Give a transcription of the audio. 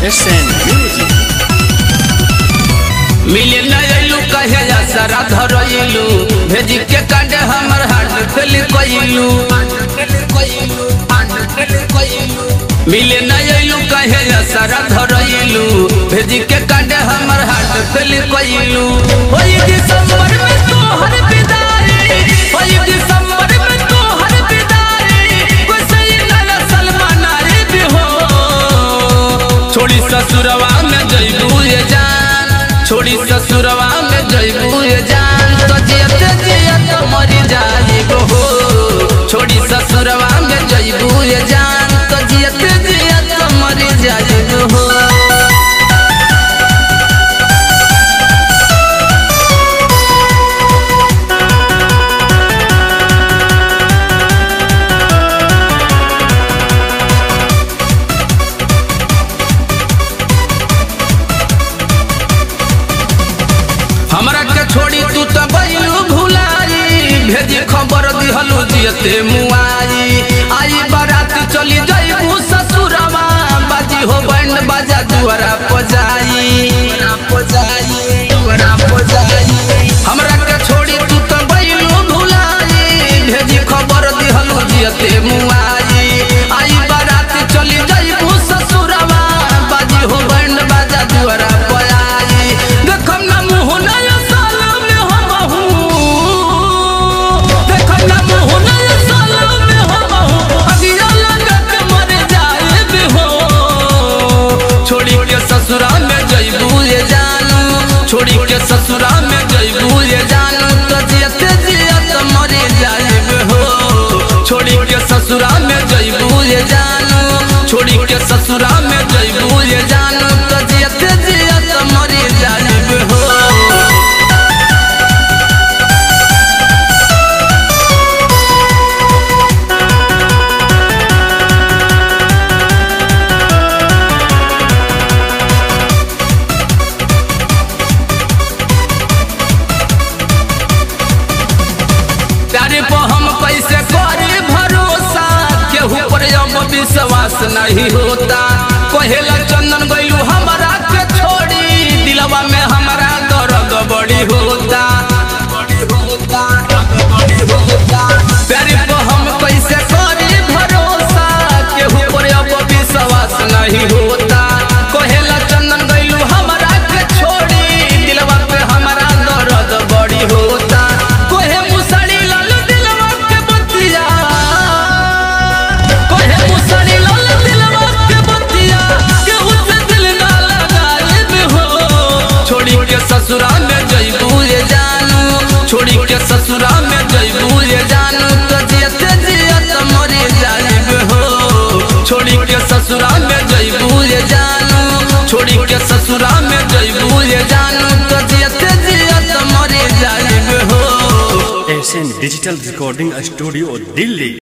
SN Music. मिले न अइलू कहे जा सारा धरइलू भेजी के कांडे हमर हाथ फेल कइलू मिले न अइलू कहे जा सारा धरइलू भेजी के कांडे हमर हाथ फेल कइलू ओई दिसंबर में तोहर विदाई ओई दिसंबर में तोहर विदाई कोई सही लाला सलमान रे भी हो छोड़ी ससुरवा में जइबू ये जान छोड़ी ससुरवा में जइबू ये जान तो जियत जियत मरी जाइबो हो छोड़ी ससुरवा में जइबू ये जान तो जियत जियत मरी जाइबो हो हमरा के छोड़ी तू तो गइलू भुलाई भेजी खबर दिहलू जियते मुआई आई बारात चली जाइबू ससुरवा बाजी हो बैंड बाजा दुआरा पजाई दुआरा पजाई हमरा के छोड़ी तू तो गइलू भुलाई भेजी खबर दिहलू जियते मुआई आई बारात चली जाइबू ससुरवा बाजी हो बैंड बाजा दुआरा पजाई देखम ना मुँह नया साल में हम हूँ देखम ना मुँह नया साल में हम हूँ अगिया लगा के मर जाए भी हो छोड़ी के ससुरा में जइबू ये जानू छोड़ी के ससुरा में जइबू ये जानू तो जियत जियत मर जाए हो छोड़ी के ससुरा में जइबू ये जानू छोड़ी के ससुरा में जइबू ये जानू तो जियत जियत मर जाए हो प्यारे पर हम कैसे करे भरोसा केहू पर अब विश्वास नहीं होता कहेला चंदन गइलू हमारा के छोड़ी दिलवा में हमारा दर्द बड़ी होता प्यारे पर हम कैसे करे भरोसा केहू पर अब विश्वास नहीं होता कहेला चंदन गइलू हमारा के छोड़ी दिलवा पे हमारा दर्द बड़ी होता कोहे मुसड़ी लाल दिलवा के बतिया कोहे मुसड़ी लाल दिलवा के बतिया के उससे दिल ना लगाए भी हो छोड़ी के ससुरा में जइबू ये जानू छोड़ी के ससुरा में जइबू ये जानू तो जियत जियत मरी जाइब हो छोड़ी के ससुरा में जइबू ये जानू छोड़ी के ससुरा में जइबू ये जानू तो जियत जियत मरी जाइब हो SN Digital Recording Studio, Delhi.